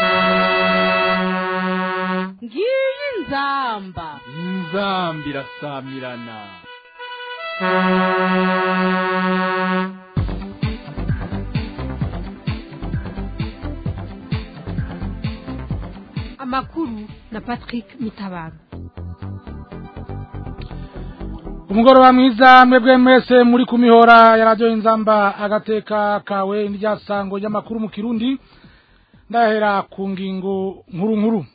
ngiyi inzamba inzambi irasamirana amakuru na patrick mitabaro umugoroba mwiza mwebwe mwese muri ku mihora ya radiyo inzamba agateka kawe n'iryasango ry'amakuru mu kirundi ndahera ku ngingo nkuru nkuru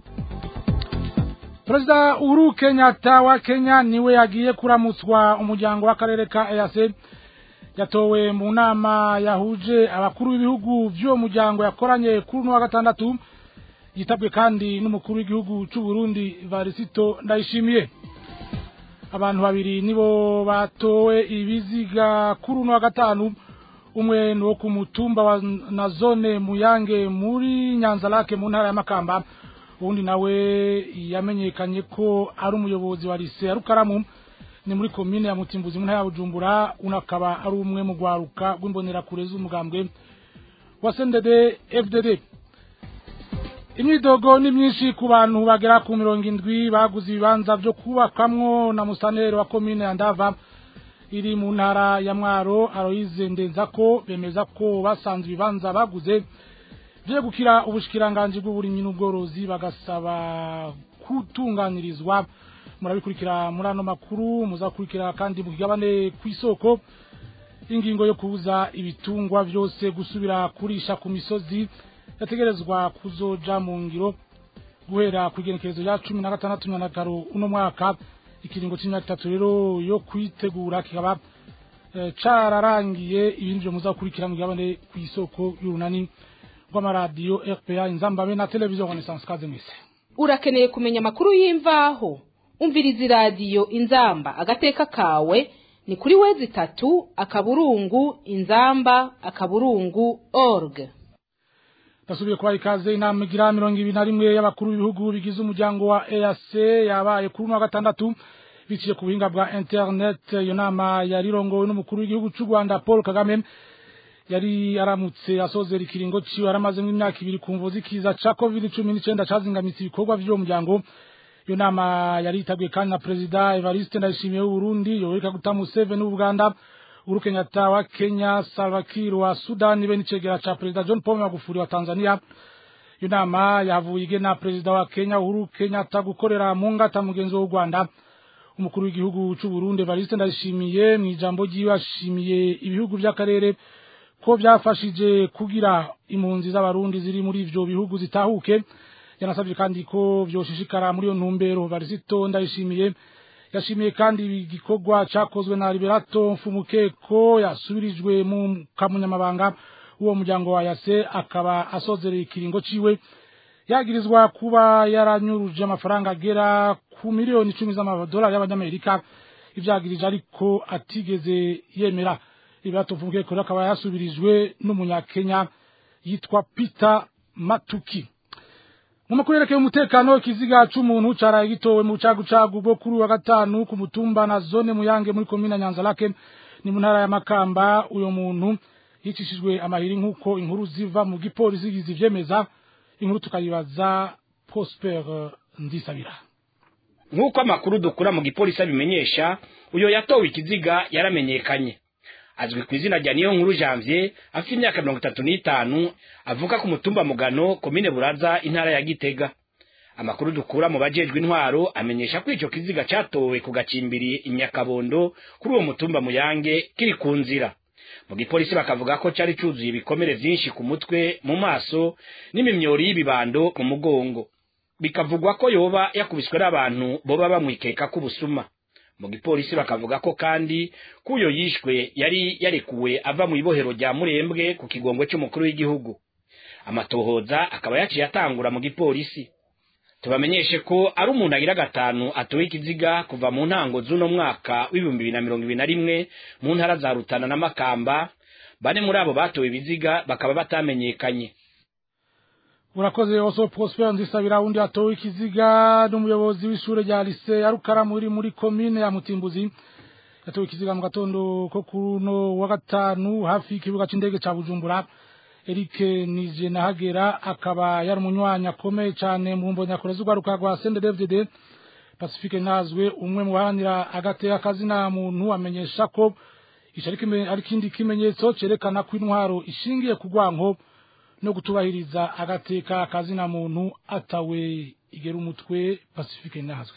perezida uhuru kenyatta wa kenya niwe yagiye kuramutswa umuryango w'akarere ka eyase yatowe mu nama yahuje abakuru b'ibihugu by'uwo muryango yakoranye kuri uno wa gatandatu yitabwe kandi n'umukuru w'igihugu cy'u Burundi varisito ndayishimiye abantu babiri nibo batowe ibiziga kuri uno wa gatanu umwe ni wo ku mutumba wa na zone muyange muri nyanzarake mu ntara ya makamba uwundi nawe yamenyekanye ko ari umuyobozi wa lise ya rukaramu ni muri komine ya mutimbuzi mu ntara ya bujumbura unakaba ari umwe mu rwaruka rw'imbonerakure z'umugambwe wa sendede fdd imyidogo ni myinshi ku bantu bagera ku mirongo indwi baguze ibibanza byo kubakamwo na musaneri wa komine ya ndava iri mu ntara ya mwaro aroyize ndenza ko bemeza ko basanze ibibanza baguze vyegukira ubushikiranganji bw'uburimyi n'ubworozi bagasaba kutunganirizwa murabikurikira muri ano makuru muzakurikira kandi mu kigabane kw'isoko ingingo yo kubuza ibitungwa vyose gusubira kurisha ku misozi yategerezwa kuzoja mu ngiro guhera ku igenekerezo rya cumi na gatandatu nyandakaro uno mwaka ikiringo c'imyaka itatu rero yo kwitegura kikaba eh, cararangiye ibindi vyo muzakurikira mu gabane kw'isoko y'urunani rw'amaradiyo rpa inzambabe na televiziyo renaissance kaze mwese urakeneye kumenya amakuru y'imvaho umviriza iradiyo inzamba agateka kawe ni kuri wezi itatu akaburungu inzamba akaburungu org ndasubiye kubaha ikaze inama igira mirongo ibiri na rimwe y'abakuru b'ibihugu bigize umuryango wa EAC yabaye kuri uno wa gatandatu biciye ku buhinga bwa internet iyo nama yarirongowe n'umukuru w'igihugu cy'u Rwanda Paul Kagame yari aramutse asozera ikiringo ciwe aramazemo imyaka ibiri ku mvo z'ikiza ca covid cumi n'icenda cazingamitse ibikorwa vy'uwo muryango iyo nama yari yitabwiye kandi na perezida Evariste Ndayishimiye w'Uburundi Yoweri Kaguta Museveni w'Ubuganda Uhuru Kenyatta wa Kenya, Salva Kiir wa Sudan be n'icegera ca Perezida John Pombe Magufuli wa Tanzania. Iyo nama yavuye igena Perezida wa Kenya Uhuru Kenyatta gukorera mu ngata mugenzi w'u Rwanda. Umukuru w'igihugu c'u Burundi Evariste Ndayishimiye mu ijambo ryiwe ashimiye ibihugu vy'akarere ko vyafashije kugira impunzi z'abarundi ziri muri ivyo bihugu zitahuke. Yanasabye kandi ko vyoshishikara muri iyo ntumbero Evariste Ndayishimiye yashimiye kandi igikorwa cyakozwe na Liberato Mfumukeko yasubirijwe mu kamunyamabanga uwo muryango wa yase akaba asozereye ikiringo ciwe yagirizwa kuba yaranyuruje amafaranga agera ku miliyoni icumi z'amadolari y'abanyamerika ivyagirije ariko atigeze yemera Liberato Mfumukeko akaba yasubirijwe n'umunyakenya yitwa Peter Matuki mu makuru yerekeye umutekano ikiziga c'umuntu caraye gitowe mu cagucagu bwo kuri wa gatanu ku mutumba na zone muyange muri komine nyanzarake ni mu ntara ya makamba uyo muntu yicishijwe amahiri nk'uko inkuru ziva mu gipolisi zivyemeza inkuru tukayibaza prosper ndisabira nk'uko amakuru dukura mu gipolisi abimenyesha uyo yatowe ikiziga yaramenyekanye azwi ku izina rya niyo nkuru janvier afite imyaka mirongo itatu n'itanu avuka ku mutumba mugano komine buraza intara ya gitega amakuru dukura mu bajejwe intwaro amenyesha ko ico kiziga catowe ku gacimbiri inyakabondo kuri uwo mutumba muyange kiri ku nzira mu gipolisi bakavuga ko cari cuzuye ibikomere vyinshi ku mutwe mu maso n'imimyori y'ibibando mu mugongo bikavugwa ko yoba yakubiswe n'abantu boba bamwikeka k'ubusuma mu gipolisi bakavuga ko kandi kuyo yishwe yari yarekuwe ava mu ibohero rya murembwe ku kigongwe c'umukuru w'igihugu amatohoza akaba yaciye atangura mu gipolisi tubamenyeshe ko ari umuntu agira gatanu atowe ikiziga kuva mu ntango z'uno mwaka w'ibihumbi bibiri na mirongo ibiri na rimwe mu ntara za rutana na makamba bane muri abo batowe ibiziga bakaba batamenyekanye urakoze oso prosper nzisabira undi atowe ikiziga n'umuyobozi w'ishure rya lise ya rukaramu iri muri komine ya mutimbuzi yatowe ikiziga mu gatondo ko kuno wa gatanu hafi y'ikibuga c'indege ca bujumbura Eric Nijenahagera akaba yari umunywanyi akomeye cyane mu mbonyakure z'urwaruka rwa CNDD-FDD Pacifique Nazwe umwe mu bahanira agateka kazina muntu amenyesha ko ico ari kime- ari kindi kimenyetso cerekana ko intwaro ishingiye ku rwanko no gutubahiriza agateka kazina muntu atawe igera umutwe Pacifique Nazwe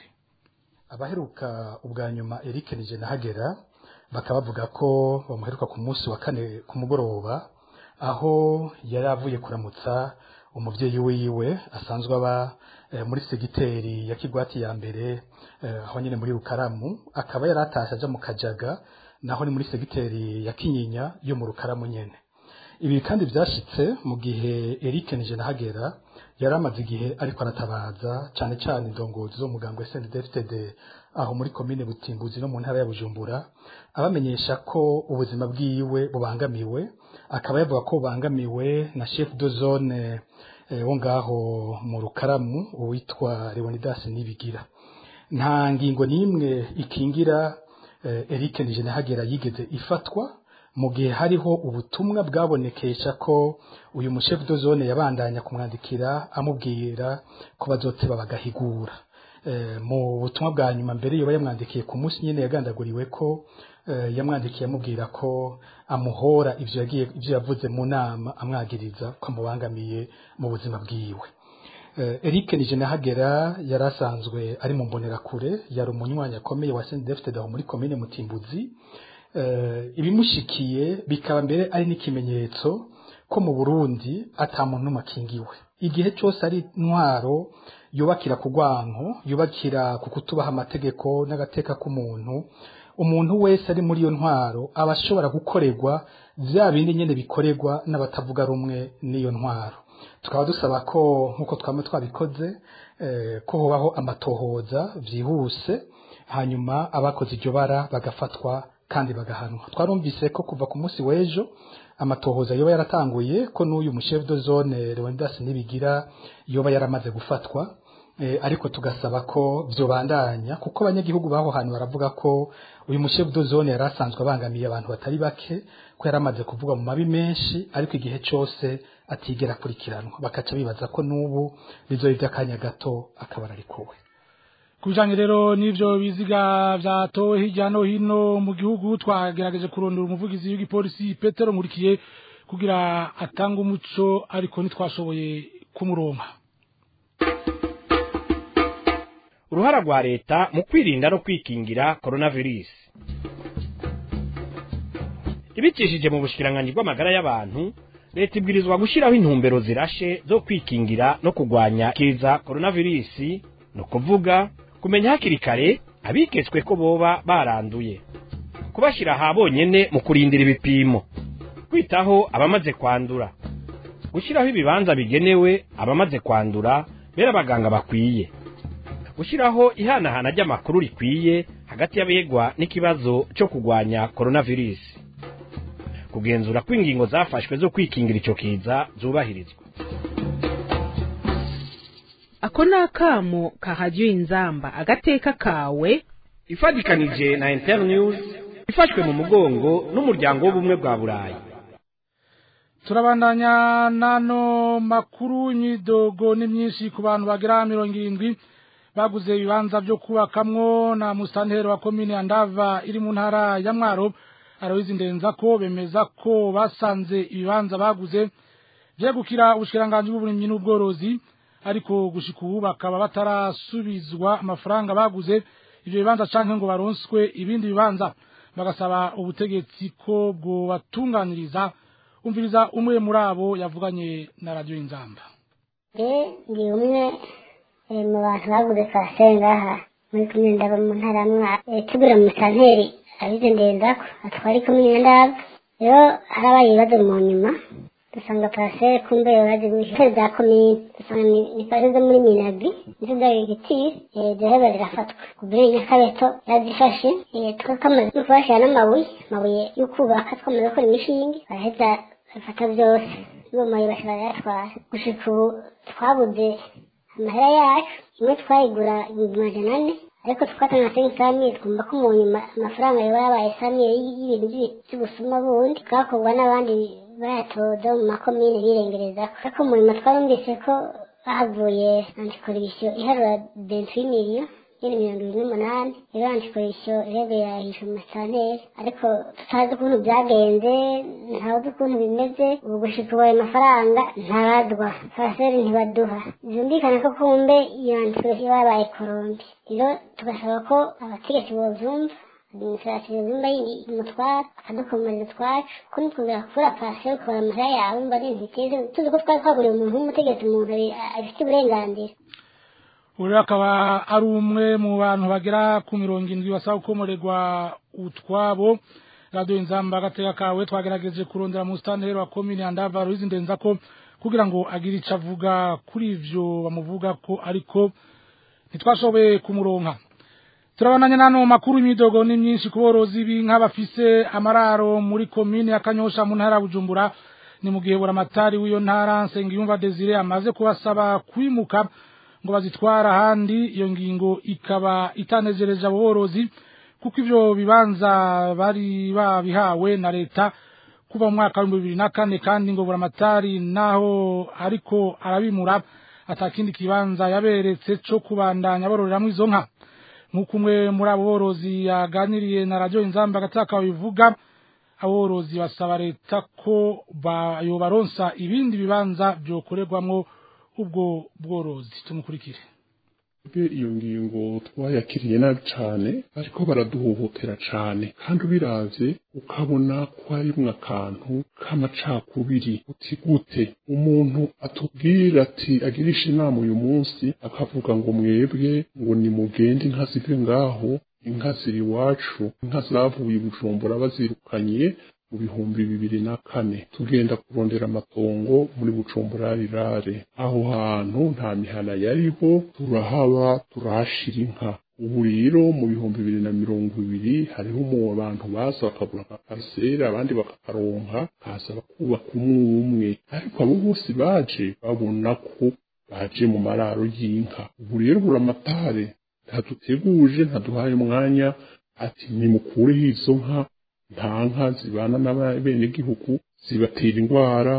abaheruka ubwa nyuma Eric Nijenahagera bakaba bavuga ko bamuheruka ku munsi wa kane ku mugoroba aho yari avuye kuramutsa umuvyeyi wiwe asanzwe aba eh, muri segiteri ya Kigwati ya mbere eh, aho nyene muri Rukaramu akaba yari atashe aja mu Kajaga naho ni muri segiteri ya Kinyinya yo mu Rukaramu nyene ibi kandi byashitse mu gihe Eric Nijenahagera yari amaze igihe ariko aratabaza cyane cyane indongozi zo muganga wa SNDFTD aho muri komine Butimbuzi no mu ntara ya Bujumbura abamenyesha ko ubuzima bwiwe bubangamiwe akaba yavuga ko bubangamiwe na chef de zone eh, wo ngaho mu Rukaramu uwitwa Leonidas Nibigira nta ngingo n'imwe ikingira eh, Eric Nijenahagera yigeze ifatwa mu gihe hariho ubutumwa bwabonekesha ko uyu mushefu de zone yabandanya kumwandikira amubwira ko bazoteba bagahigura Eh, mu butumwa bwa nyuma mbere yoba yamwandikiye ku munsi nyine yagandaguriwe ko eh, yamwandikiye amubwira ko amuhora ivyo yagiye ivyo yavuze mu nama amwagiriza ko amubangamiye mu buzima bwiwe Eh, Eric Nijenahagera yari asanzwe ari mu mbonerakure yari umunywanyi akomeye wa CNDD-FDD aho muri komine Mutimbuzi eh, ibimushikiye bikaba mbere ari n'ikimenyetso ko mu Burundi ata muntu n'umwe akingiwe igihe cyose ari intwaro yubakira ku rwanko yubakira ku kutubaha amategeko n'agateka k'umuntu umuntu wese ari muri iyo ntwaro aba ashobora gukorerwa bya bindi nyine bikorerwa n'abatavuga rumwe n'iyo ntwaro tukaba dusaba ko nk'uko twaba twabikoze eh, ko hobaho amatohoza byihuse hanyuma abakoze iryo bara bagafatwa kandi bagahanwa twarumvise ko kuva ku munsi w'ejo amatohoza yoba yaratanguye ko n'uyu mushefu de zone Leonidas Nibigira yoba yaramaze gufatwa eh, ariko tugasaba ko vyobandanya kuko abanyagihugu baho hantu baravuga ko uyu mushefu de zone yari asanzwe abangamiye abantu batari bake ko yaramaze kuvuga mu mabi menshi ariko igihe cose atigera akurikiranwa bakaca bibaza ko n'ubu bizoba ivy'akanya gato akaba ararikuwe kubijanye rero n'ivyo biziga vyatowe hirya no hino mu gihugu twagerageje kurondera umuvugizi w'igipolisi Petero Nkurikiye kugira atange umuco ariko ntitwashoboye kumuronka uruhara rwa leta mu kwirinda no kwikingira coronavirus ibicishije mu bushikiranganji bw'amagara y'abantu leta ibwirizwa gushyiraho intumbero zirashe zo kwikingira no kurwanya kiza coronavirus ni ukuvuga kumenya hakiri kare abiketswe ko boba baranduye kubashyira aha bonyene mu kurindira ibipimo kwitaho abamaze kwandura gushyiraho ibibanza bigenewe abamaze kwandura bera abaganga bakwiye gushyiraho ihanahana ry'amakuru rikwiye hagati y'abegwa n'ikibazo cyo kurwanya coronavirus kugenzura ko ingingo zafashwe zo kwikingira icyo kiza zubahirizwa ako ni akamo ka radiyo inzamba agateka kawe ifatikanije na internews ifashwe mu mugongo n'umuryango w'ubumwe bwa burayi turabandanya nano makuru imyidogo ni myinshi ku bantu bagera mirongo irindwi baguze ibibanza byo kubakamwo na musantero wa komine ya ndava iri mu ntara ya mwaro arabizi ndenza ko bemeza ko basanze ibibanza baguze vyegukira ubushikiranganji bw'uburimyi n'ubworozi ariko gushika ubu bakaba batarasubizwa amafaranga baguze ivyo bibanza canke ngo baronswe ibindi bibanza bagasaba ubutegetsi ko bwobatunganiriza umviriza umwe muri abo yavuganye na radiyo inzamba ndi umwe eh, mu bantu baguze twasenge ngaha muri kumwe ndaba mu ntara ya mwaka tugura mu santeri abize ndendako atwari kumwe ndaba rero harabaye ibibazo mu nyuma dusanga parasere kumbe baje guhitera za komine dusanga ni- ni parasere zo muri minabi nizo zagigitire ziraheba zirafatwa kubiri nyakabeto yazifashe tukakamaze no kubashira n'amabuye amabuye yo kubaka twamaze gukora imishinge baraheza bafata byose n'ubumaye bashira barayatwara gushika ubu twabuze amahera yacu imwe twayigura ibihumbi majana ane ariko twatanga sengi sami twumva ko mu nyuma amafaranga yoba yabaye sami y'ibintu by'i- by'ubusuma bundi bwakorwa n'abandi bayatoza mu makomine birengereza ariko mu nyuma twarumvise ko bahavuye antikorisho iharura benshi miliyo nyine mirongo ibiri n'umunani rero antikorisho rebe yahishe mu masanteri ariko tutazi ukuntu byagenze ntawuzi ukuntu bimeze ubu gushika ubu ayo mafaranga ntaradwa paraseri ntibaduha byumvikana ko kumbe iyo antikorisho babaye korombi rero tugasaba ko abategetsi bovyumva administration yumva umutwara akadukomerera utwacu ko nitwongera kuvura paraseri ukabara amahera yawe mba ari ntiteze tuzi ko twari twaguriye umuntu w'umutegetsi umuntu abifite uburenganzira uriya akaba ari umwe mu bantu bagera ku mirongo indwi basaba gukomorerwa utwabo radiyo inzamba agateka kawe twagerageje kurondera mu sitanteri wa komini ya ndava ruizi ndenza ko kugira ngo agire icyo avuga kuri ivyo bamuvuga ko ariko ntitwashoboye kumuronka turabonanye nano makuru imidogo ni myinshi ku borozi b'inka bafise amararo muri komine ya kanyosha mu ntara ya bujumbura ni mu gihe buramatari w'iyo ntara nsengiyumva desire amaze kubasaba kwimuka ngo bazitwara ahandi iyo ngingo ikaba itanezereje abo borozi kuko ivyo bibanza bari babihawe na leta kuva mu mwaka w'ibihumbi bibiri na kane kandi ngo buramatari naho ariko arabimura atakindi kibanza yaberetse co kubandanya bororeramwo izo nka nk'uko umwe muri abo borozi yaganiriye na radiyo inzamba agataka bivuga aborozi basaba leta ko yobaronsa ibindi bibanza byokorerwamwo ubwo bworozi tumukurikire iyo ngingo twayakiriye nabi cyane ariko baraduhohotera cyane kandi ubiravye ukabona ko harimwo akantu k'amacakubiri uti gute umuntu atubwira ati agirisha inama uyu munsi akavuga ngo mwebwe ngo nimugende inka zive ngaho inka ziri iwacu inka zavuye i bujumbura bazirukanye mu bihumbi bibiri na kane tugenda kurondera amatongo muri bujumbura rirare aho hantu nta mihana yariho turahaba turahashira inka ubu rero mu bihumbi bibiri na mirongo ibiri hariho mu abantu baza bakagura nka pariseri abandi bakakaronka kaza bakubaka umwe umwe ariko abo bose baje babona ko baje mu mararo y'inka ubu rero buramatare ntaduteguje ntaduhaye umwanya ati nimukureho izo nka nta nka zibana n'abenegihugu zibatera indwara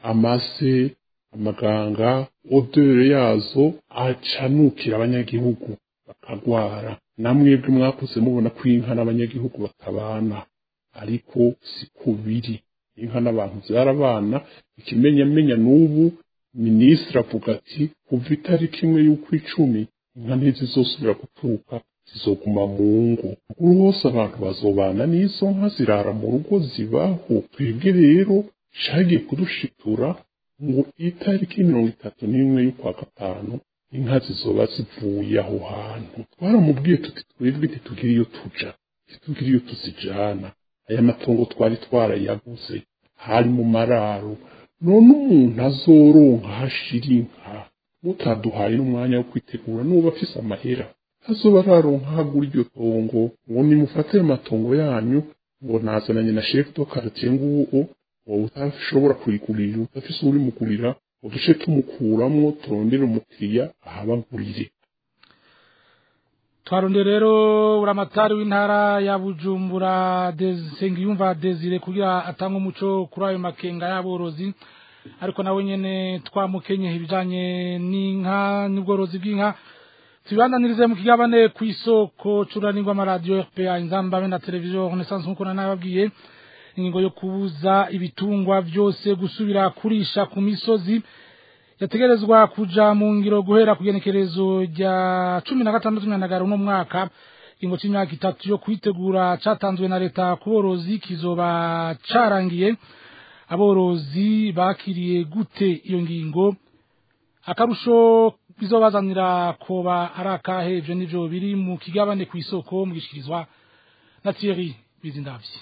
amase amaganga odore yazo acanukira abanyagihugu bakagwara namwebwe mwakuze mubona ko inka n'abanyagihugu batabana ariko siko biri inka n'abantu byarabana ikimenyamenya n'ubu minisitiri avuga ati kuva itariki imwe y'ukw'icumi inka ntizizosubira guturuka zizoguma mu ngo rwose abantu bazobana n'izo nka zirara mu rugo zibaho twebwe rero cagiye kudushitura ngo itariki mirongo itatu n'imwe y'ukwa gatanu inka zizoba zivuye aho hantu twaramubwiye tuti twebwe ntitugira iyo tuja ntitugira iyo tuzijana aya matongo twari twarayaguze hari mu mararo none umuntu azoronka hashira inka mutaduhaye n'umwanya wo kwitegura n'uba afise amahera azoba araronka hagura iryo tongo ngo nimufate ayo matongo yanyu ngo nazananye na chef de quartier nguwo wowe utashobora kurigurira udafise urimugurira uduce tumukuramwo turondere umukiriya ahabagurire twaronde rero buramatari w'intara ya bujumbura nsengiyumva desire kugira atange umuco kuri ayo makenga y'aborozi ariko nawe nyene twamukenye ibijanye n'inka n'ubworozi bw'inka tubibandanirize mu kigabane ku isoko curanirwa amaradiyo rpa inzamba be na televiziyo renaissance nk'uko nanababwiye ingingo yo kubuza ibitungwa byose gusubira kurisha ku misozi yategerezwa kuja mu ngiro guhera ku genekerezo rya cumi na gatandatu nyandagaro uno mwaka ingo c'imyaka itatu yo kwitegura catanzwe na leta ku borozi kizoba carangiye aborozi bakiriye gute iyo ngingo akarusho bizobazanira koba ari akahe ivyo nivyo biri mu kigabane ku isoko mugishikirizwa na Thierry Bizindavyi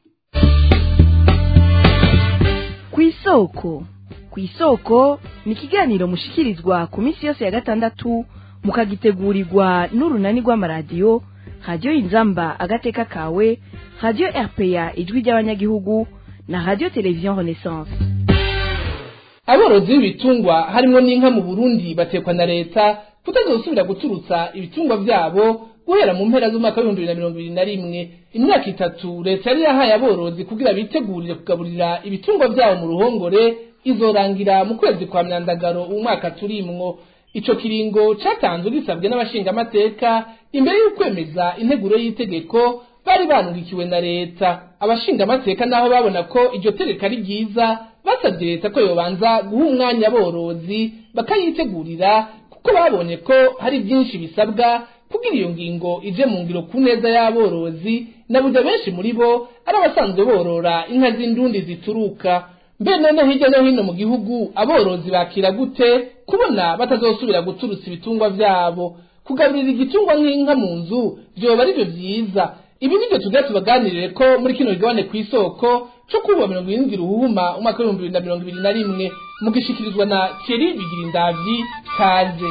ku isoko ku isoko ni ikiganiro mushikirizwa ku minsi yose ya gatandatu mukagitegurirwa n'urunani rw'amaradiyo radiyo inzamba agateka kawe radiyo rpa ijwi ry'abanyagihugu na radiyo televiziyo renaissance aborozi b'ibitungwa harimo n'inka mu burundi batekwa na leta kutazosubira guturutsa ibitungwa byabo guhera mu mpera z'umwaka w'ibihumbi bibiri na mirongo ibiri na rimwe imyaka itatu leta yari yahaye aborozi kugira bitegurire kugaburira ibitungwa vyabo mu ruhongore izorangira mu kwezi kwa myandagaro umwaka turimwo ico kiringo catanzwe gisabwe n'abashingamateka imbere y'ukwemeza integuro y'itegeko bari banungikiwe na leta abashingamateka naho babona ko iryo tegeko ari ryiza basabye leta ko yobanza guha umwanya aborozi bakayitegurira kuko babonye ko hari byinshi bisabwa kugira iyo ngingo ije mu ngiro ku neza y'aborozi na burya benshi muri bo ari abasanzwe borora inka z'indundi zituruka mbe none hirya no hino mu gihugu aborozi bakira gute kubona batazosubira guturutsa ibitungwa vyabo kugaburira igitungwa nk'inka mu nzu vyoba arivyo vyiza ibi nivyo tugira tubaganirire ko muri kino kigabane kw'isoko co kuba mirongo irindwi ruhuma umwaka w'ibihumbi bibiri na mirongo ibiri na rimwe mugishikirizwa na Thierry Bigirindavyi kaze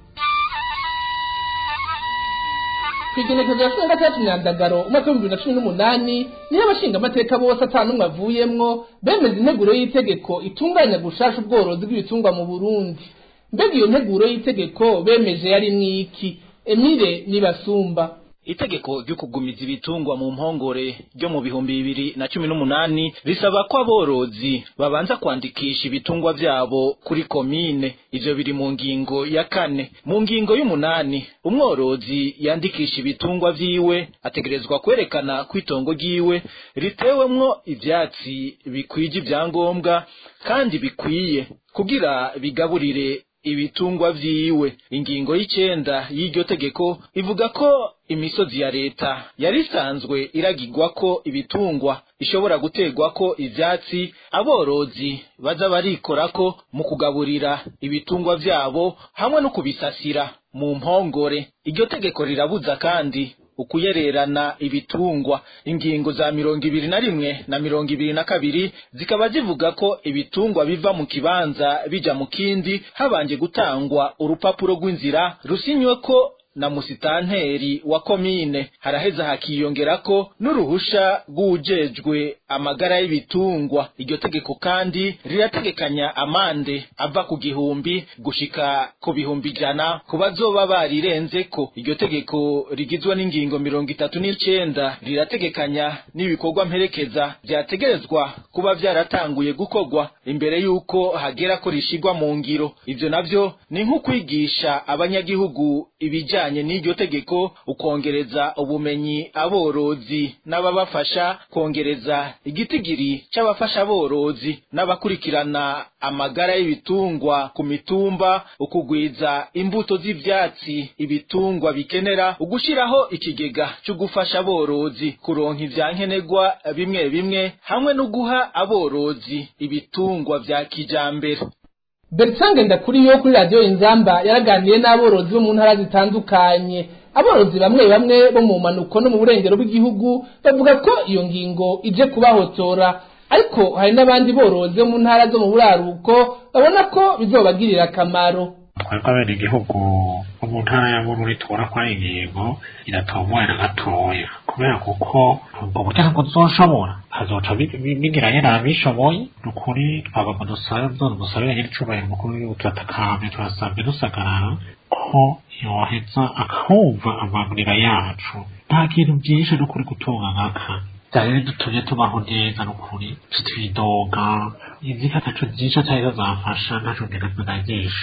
kwigenekezo ya cumi na gatandatu myandagaro umwaka w'ibihumbi bibiri na cumi n'umunani niyo abashingamateka bose atanumwe avuyemwo bemeza integuro y'itegeko itunganya gushasha ubworozi bw'ibitungwa mu burundi mbega iyo nteguro y'itegeko bemeje yari mwiki emile nibasumba itegeko ryo kugumiza ibitungwa mu mpongore ryo mu bihumbi bibiri na cumi n'umunani risaba ko aborozi babanza kwandikisha ibitungwa vyabo kuri komine ivyo biri mu ngingo ya kane mu ngingo y'umunani umworozi yandikisha ibitungwa vyiwe ategerezwa kwerekana ko itongo ryiwe ritewemwo ivyatsi bikwije ivyangombwa kandi bikwiye kugira bigaburire ibitungwa vyiwe ingingo y'icenda y'iryo tegeko ivuga ko imisozi ya leta yari isanzwe iragirwako ibitungwa ishobora guterwako ivyatsi aborozi baza barikorako mu kugaburira ibitungwa vyabo hamwe no kubisasira mu mpongore iryo tegeko rirabuza kandi ukuyererana ibitungwa ingingo za mirongo ibiri na rimwe na mirongo ibiri na kabiri zikaba zivuga ko ibitungwa biva mu kibanza bija mu kindi habanje gutangwa urupapuro rw'inzira rusinywe ko na musitanteri wa komine haraheza hakiyongerako n'uruhusha rw'ujejwe amagara y'ibitungwa iryo tegeko kandi rirategekanya amande ava ku gihumbi gushika ku bihumbi ijana ku bazoba barirenzeko iryo tegeko rigizwe n'ingingo mirongo itatu n'icenda rirategekanya n'ibikorwa mperekeza vyategerezwa kuba vyaratanguye gukorwa imbere y'uko hagera ko rishigwa mu ngiro ivyo navyo ni nk'ukwigisha abanyagihugu ibijanye bijanye n'iryo tegeko ukongereza ubumenyi aborozi n'ababafasha kongereza igitigiri c'abafasha aborozi n'abakurikirana amagara y'ibitungwa ku mitumba ukugwiza imbuto z'ivyatsi ibitungwa bikenera ugushiraho ikigega co gufasha aborozi kuronka ivyankenerwa bimwe bimwe hamwe no guha aborozi ibitungwa vya kijambere Bertrand Ndakuriyo kuri radio Inzamba yaraganiye n'aborozi bo mu ntara zitandukanye aborozi bamwe bamwe bo mu manuko no mu burengero bw'igihugu bavuga ko iyo ngingo ije kubahotora ariko hari n'abandi borozi bo mu ntara zo mu buraruko babona ko bizobagirira akamaro twebwe abene igihugu bo mu ntara ya bururi tubona ko ari ingingo iratomoye na gatoya kubera kuko ubwo buryo ntabwo tuzoshobora hazoca bigira yari abishoboye ni ukuri twagomba dusabe dusabira nyir'icubahiro umukuru w'igihugu turatakambye turasabye dusagarara ko yoheza akumva amaguriro yacu nta kintu byinshi no kuri gutunga nkaka byari bidutumye tubaho neza n'ukuri twidoga inzika ataco byinshi atari zafasha ntaco ngenda tunagisha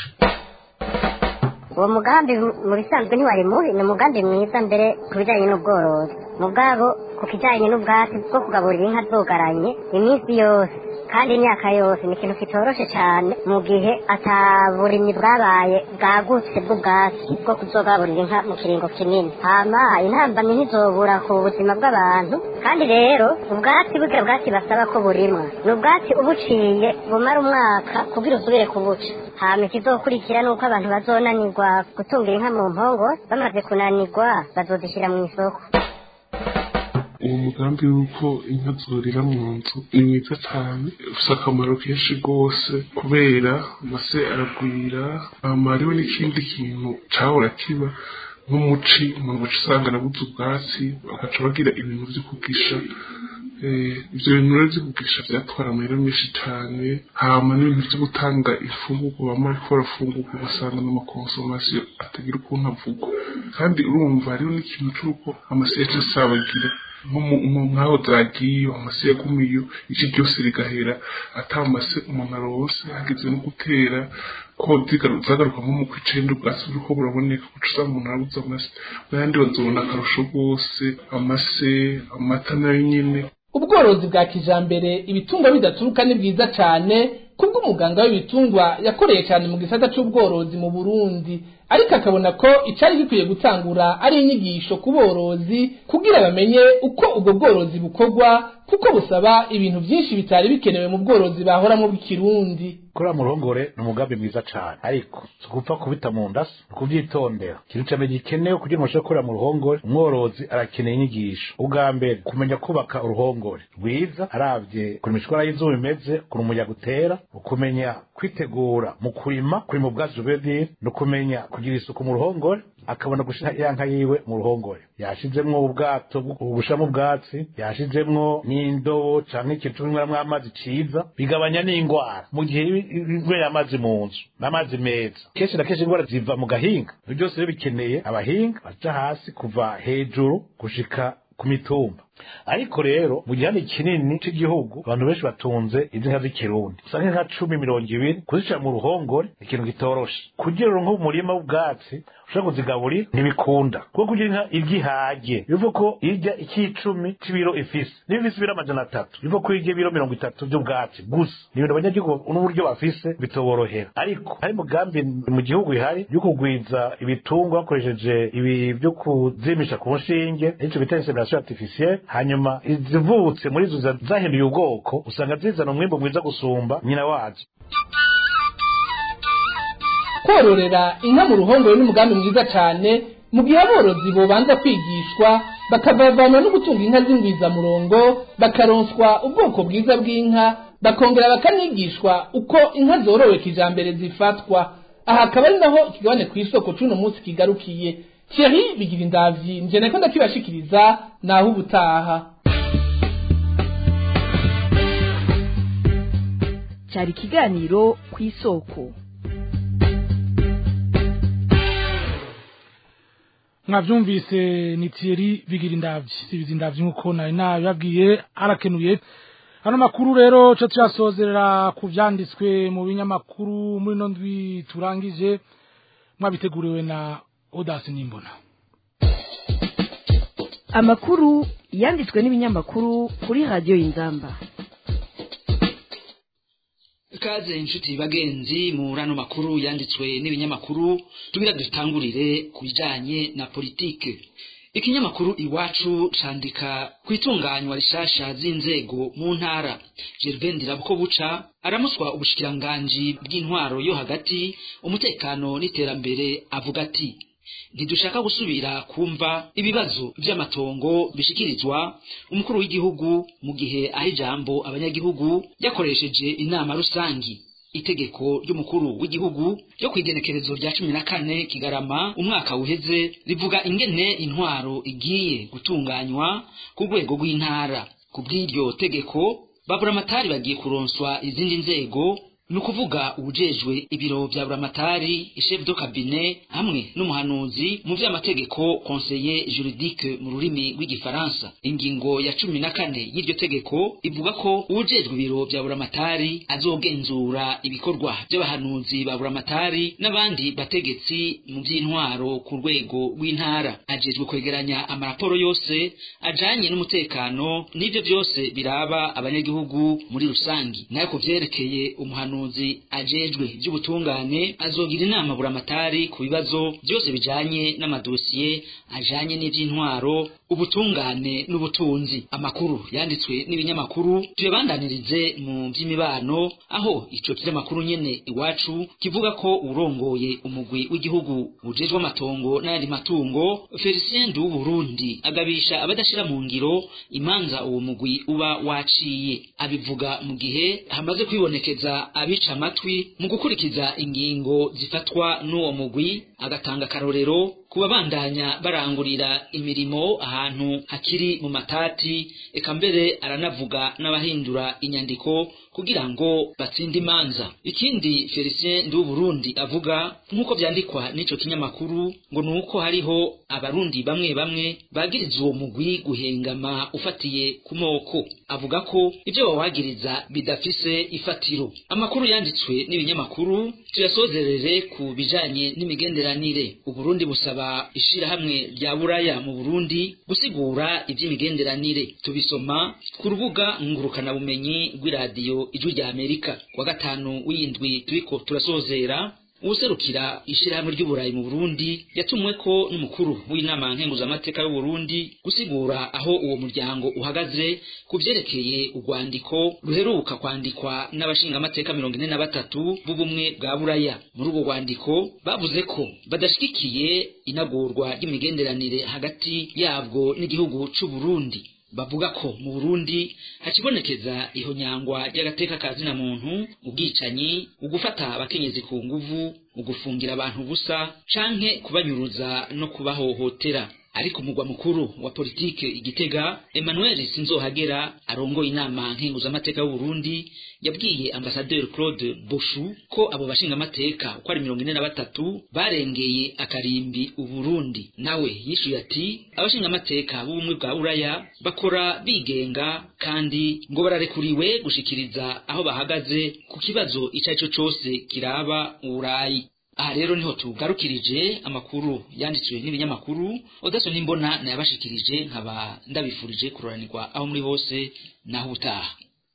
uwo mugambi mu bisanzwe ntiwari mubi ni umugambi mwiza mbere ku bijyanye n'ubworozi mu bwabo ku kijyanye n'ubwatsi bwo kugaburira inka zogaranye iminsi yose kandi imyaka yose ni ikintu kitoroshe cyane mu gihe ataburimyi bwabaye bwagutse bw'ubwatsi bwo kuzogaburira inka mu kiringo kinini hama intambamyi ntizobura ku buzima bw'abantu kandi rero ubwatsi bwe bwatsi basaba ko burimwa ni ubwatsi ubuciye bumara umwaka kugira usubire kubuca hama ikizokurikira ni uko abantu bazonanirwa gutungira inka mu mpongo bamaze kunanirwa bazozishyira mu isoko uwo mugambi w'uko inka zorira mu nzu ni mwiza cyane ufite akamaro kenshi rwose kubera amase aragwira hama hariho n'ikindi kintu cahora kiba nk'umuci umuntu ugaca usanga arabuze ubwatsi bagaca bagira ibintu vyo kugisha ibyo bintu rero byo kugurisha byatwara amahera menshi cyane hama n'ibintu byo gutanga imfungurwa bamwe ariko barafungurwa ugasanga n'amakonsomasiyo atagira ukuntu avugwa kandi urumva hariho n'ikintu cy'uko amasiyete asabagira nk'aho zagiye amase yagumiyo iki ryose rigahera atamase umuntu aronse hageze no gutera ko zagaruka nko mu kwicenda ubwatsi buriko buraboneka kuca usanga umuntu arabuze amase n'ayandi bazobona akarusho rwose amase amata nayo nyene ubworozi bwa kijambere ibitungwa bidaturuka ni bwiza cane kubwo umuganga w'ibitungwa yakoreye cyane mu gisata c'ubworozi mu Burundi ariko akabona ko icari gikwiye gutangura ari inyigisho ku borozi kugira bamenye uko ubwo bworozi bukorwa kuko busaba ibintu byinshi bitari bikenewe mu bworozi bahoramo bw'ikirundi kuri muruhongore ni umugambi mwiza cyane ariko si gupfa kubita mu nda si kubyitondera ikintu cya mbere gikenewe kugira ngo ushobore gukorera mu ruhongore umworozi arakeneye inyigisho ubwa mbere kumenya kubaka uruhongore rwiza arabye ukuntu imishwara y'izuba imeze ukuntu umuyaga utera ukumenya kwitegura mu kurima kurima ubwatsi bubedire no kumenya kugira isuku mu ruhongore akabona gushira ya nka yiwe mu ruhongore yashizemwo ubwato bushamo ubwatsi yashizemwo n'indobo canke ikintu cy'umweramwo amazi ciza bigabanya n'ingwara mu gihe inywera amazi mu nzu n'amazi meza kenshi na kenshi ingwara ziva mu gahinga ibyo byose rero bikeneye abahinga baja hasi kuva hejuru gushika ku mitumba ariko rero mu gihande kinini cy'igihugu abantu benshi batunze izi nka z'ikirundi usanga nka cumi mirongo ibiri kuzishyira mu ruhongore ikintu gitoroshe kugira ngo nk'umurima w'ubwatsi ushobora kuzigaburira ntibikunda kuko kugira inka irya ihage bivuga ko irya ikicumi c'ibiro ifise niba ifise ibiro amajana atatu bivuga ko irya ibiro mirongo itatu by'ubwatsi gusa ni ibintu abanyagihugu n'uburyo bafise bitoborohera ariko hari umugambi mu gihugu ihari yo kugwiza ibitungwa bakoresheje ibi byo kuzimisha ku nshinge nicyo bita insemination artificielle hanyuma izivutse muri izo zahinduye ubwoko usanga zizana umwimbo mwiza gusumba nyina wazo kororera inka mu ruhongore n'umugambi mwiza cyane mu gihe aborozi bobanza kwigishwa bakavavanwa no gutunga inka z'ingwizamurongo bakaronswa ubwoko bwiza bw'inka bakongera bakanigishwa uko inka zorowe kijambere zifatwa aha akaba ari naho ikigabane ku isoko c'uno munsi kigarukiye Thierry bigira indavyi nje nako ndakibashikiriza naho ubutaha cyari ikiganiro ku isoko mwavyumvise ni Thierry bigira indavyi sibiza indavyi nkuko nari nabibabwiye arakenuye hano makuru rero cyo tuyasozerera ku vyanditswe mu binyamakuru muri no ndwi turangije mwabiteguriwe na Odas Nimbona amakuru yanditswe n'ibinyamakuru kuri radio y'inzamba kaze inshuti bagenzi mu rano makuru yanditswe n'ibinyamakuru tugira dutangurire ku bijanye na politike ikinyamakuru iwacu candika ku itunganywa rishasha z'inzego mu ntara Gervain Dirabko buca aramuswa ubushikiranganji bw'intwaro yo hagati umutekano n'iterambere avuga ati ntidushaka gusubira kumva ibibazo by'amatongo bishikirizwa umukuru w'igihugu mu gihe aho ijambo abanyagihugu yakoresheje inama rusangi itegeko ry'umukuru w'igihugu ryo ku igenekerezo rya cumi na kane kigarama umwaka uheze rivuga ingene intwaro igiye gutunganywa ku rwego rw'intara ku bw'iryo tegeko baburamatari bagiye kuronswa izindi nzego ni ukuvuga ubujejwe ibiro bya buramatari chef de cabinet hamwe n'umuhanuzi mu by'amategeko conseiller juridique mu rurimi rw'igifaransa ingingo ya cumi na kane y'iryo tegeko ivuga ko ubujejwe ibiro bya buramatari azogenzura ibikorwa by'abahanuzi ba buramatari n'abandi bategetsi mu by'intwaro ku rwego rw'intara ajejwe kwegeranya amaraporo yose ajanye n'umutekano n'ibyo byose biraba abanyagihugu muri rusangi nayo ku vyerekeye umuhanuzi umuhanuzi ajejwe by'ubutungane azogira inama buramatari ku bibazo byose bijanye n'amadosiye ajanye n'ivy'intwaro ubutungane n'ubutunzi amakuru yanditswe n'ibinyamakuru tuyabandanirize mu by'imibano aho ico kinyamakuru nyene iwacu kivuga ko urongoye umugwi w'igihugu ujejwe amatongo n'ayandi matungo Felicien du Burundi agabisha abadashira mu ngiro imanza uwo mugwi uba waciye abivuga mu gihe hamaze kwibonekeza abica amatwi mu gukurikiza ingingo zifatwa n'uwo mugwi agatanga akarorero ku babandanya barangurira imirimo ahantu hakiri mu matati eka mbere aranavuga n'abahindura inyandiko kugira ngo batsinde imanza ikindi felicien ndi Burundi avuga nk'uko vyandikwa n'ico kinyamakuru ngo ni uko hariho abarundi bamwe bamwe bagiriza uwo mugwi guhengama ufatiye ku moko avuga ko ivyo bawagiriza bidafise ifatiro amakuru yanditswe n'ibinyamakuru tuyasozerere ku bijanye n'imigenderanire uburundi busaba ishirahamwe rya buraya mu burundi gusigura ivy'imigenderanire tubisoma ku rubuga ngurukanabumenyi rw'iradiyo ijwi rya amerika wa gatanu w'indwi turiko turasozera uwuserukira ishirahamwe ry'uburayi mu burundi yatumweko n'umukuru w'inama nkenguzamateka y'uburundi gusigura aho uwo muryango uhagaze ku vyerekeye urwandiko ruheruka kwandikwa n'abashingamateka mirongo ine na batatu b'ubumwe bwa buraya muri urwo rwandiko bavuze ko badashigikiye inagurwa ry'imigenderanire hagati yabwo n'igihugu c'uburundi bavuga ko mu Burundi hakibonekeza ihonyangwa ry'agateka ka zina muntu ubwicanyi ugufata abakenyezi ku nguvu ugufungira abantu busa canke kubanyuruza no kubahohotera ariko umugwa mukuru wa politike igitega Emmanuel Sinzohagera arongoye inama nkenguzamateka y'u Burundi yabwiye ambasaderi Claude Boshu ko abo bashingamateka uko ari mirongo ine na batatu barengeye akarimbi Uburundi nawe yishuye ati abashingamateka b'ubumwe bwa Buraya bakora bigenga kandi ngo bararekuriwe gushikiriza aho bahagaze ku kibazo ico ari cyo cose kiraba Uburayi aha rero niho tugarukirije amakuru yanditswe n'ibinyamakuru odaso nimbona nayabashikirije nkaba ndabifurije kuroranirwa aho muri hose naho utaha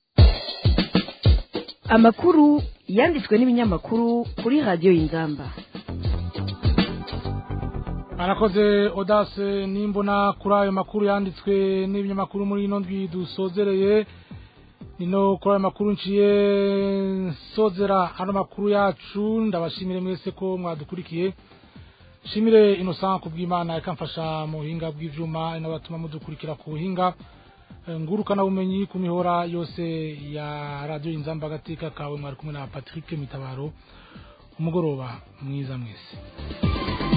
amakuru yanditswe n'ibinyamakuru kuri radiyo y'inzamba arakoze odase nimbona kuri ayo makuru yanditswe n'ibinyamakuru muri ino ndwi dusozereye nino kuri ayo makuru nciye nsozera ano makuru yacu ndabashimire mwese ko mwadukurikiye shimire innocent kubw'imana ikamfasha mu buhinga bw'ivyuma inabatuma mudukurikira ku buhinga ngurukana bumenyi ku mihora yose ya radio inzamba agateka kawe mwari kumwe na Patrick Mitabaro umugoroba mwiza mwese